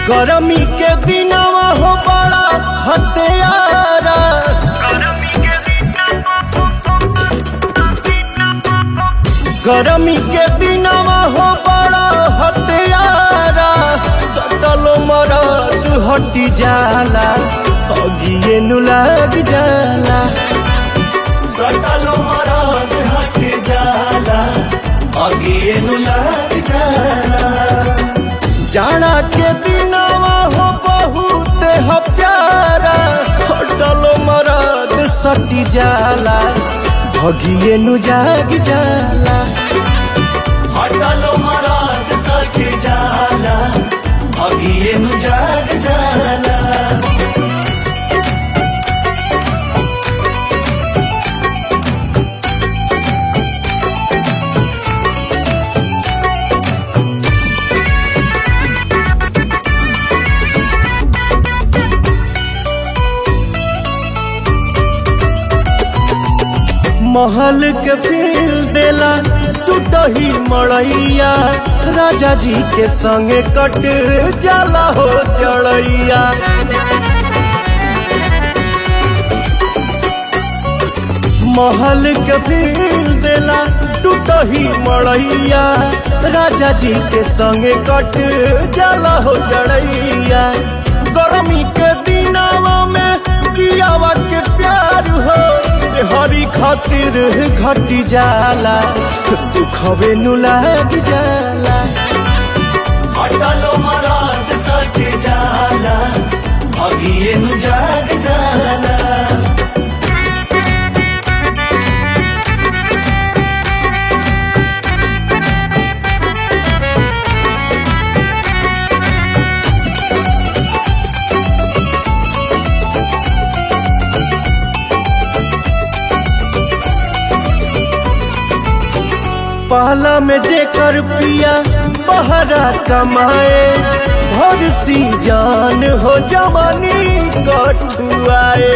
गरमी के दिनवा हो बड़ा हत्यारा गरमी के दिनवा हो बड़ा हत्यारा सटल मरद हटी जाला अगिए नु लग जाला सटल मरद हट जाला अगिए नु लग जाला जाना के दिनवा हो बहुत ह प्यारा हटल मरद सटी जाला भगिए नु जाग जाला हटल मरद सट जाला अगिए नु जाग जाला महल के फील देला टूटही मड़ैया राजा जी के संगे कट जाला हो जड़ैया महल के फील देला टूटही मड़ैया राजा जी के संगे कट जाला हो जड़ैया गर्मी के दिनावा में कियावा के प्यार हो हरी खातिर घटी जाला दुखवे नु लाग जाला हटल मरद सट जाला अगिए नु जाग जाला पहला में जेकर पिया बहरा कमाए भर सी जान हो जवानी कठुआए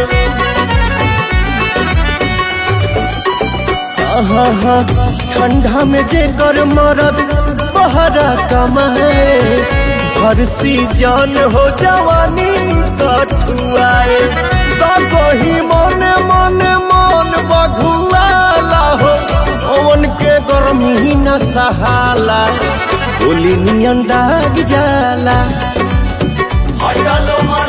हाँ हाँ ठंडा में जेकर मरद बहरा कमाए भर सी जान हो जवानी कठुआए का कही मने मने मन बघुआला हो ओवन के गर्मी न सहाला गोली नियन दाग जाला हटल मरद